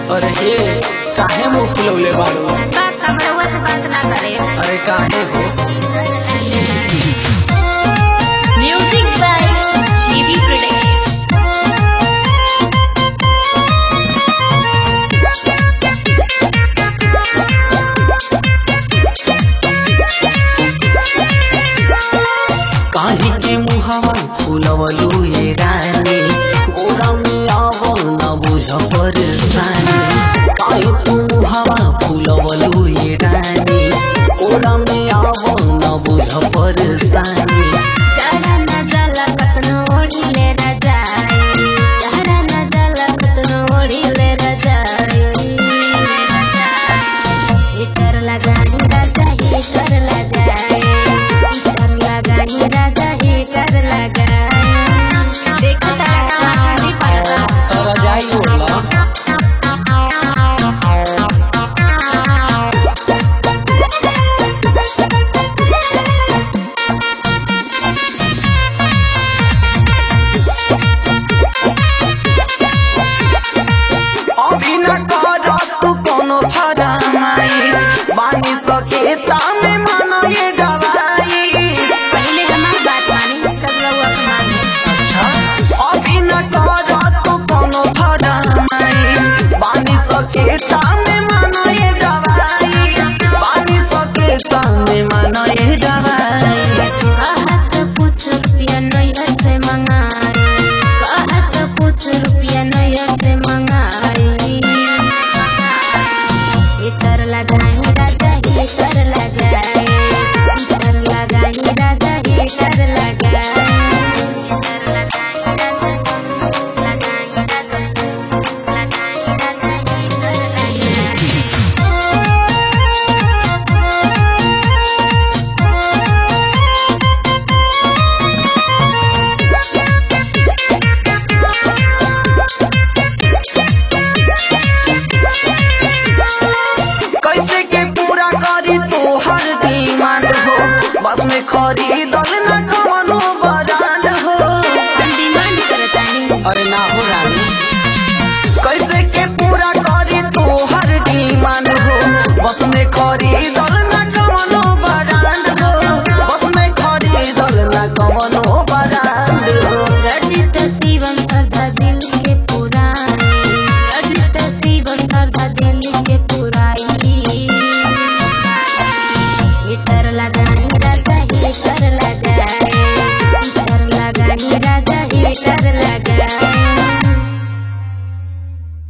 अरे हे काहे मुंह फुलौले बाड़ू बात कमरवा से बात ना करे अरे काहे हो म्यूजिक बाय जीवी प्रोडक्शन काहे के मुहावा फुलवलू ये रानी गोरा में आवो न बुझ परेशानी काहे तू मुहावा फुलवलू ये रानी गोरा में आवो न बुझ परेशानी जहरा न जाला कतनो ओढ़ी ले रजाई जहरा न जाला कतनो ओढ़ी ले रजाई हीटर लगानी राजा हीटर लगाई हीटर लगानी राजा हीटर लगाई देखता नहीं पड़ता रजाई ओला अभी न कर तू कोनो फरमाई बानी सके ता